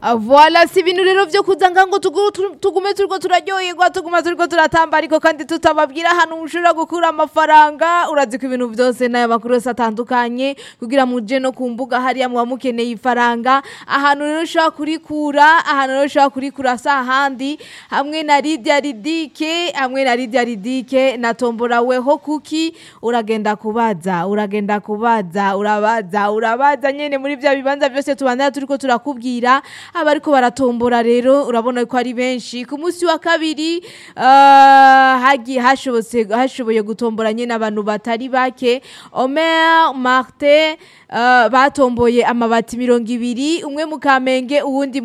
Ah, Voila si ibintu rero vyo kuza nga ngo tugu- tu- tugume turiko turaryoherwa tuguma turiko turatamba ariko kandi tutababwira ahantu mushobora gukura amafaranga urazi ko ibintu vyose n'aya makuru yose atandukanye kugira muje no ku mbuga hariya muba mukeneye ifaranga ahantu rero ushobora kurikura ahantu rero ushobora kurikura si ahandi hamwe na Lydia Ridike hamwe na Lydia Ridike na tombora weho kuki uragenda kubaza uragenda kubaza urabaza urabaza nyene muri vya bibanza vyose tubandana turiko turakubwira abariko baratombora rero urabona ko ari benshi ku munsi wa kabiri ah, hagiye hashobotse hashoboye gutombora nyene abantu batari bake Omer Martin ah, batomboye amabati mirongo ibiri umwe mu Kamenge uwundi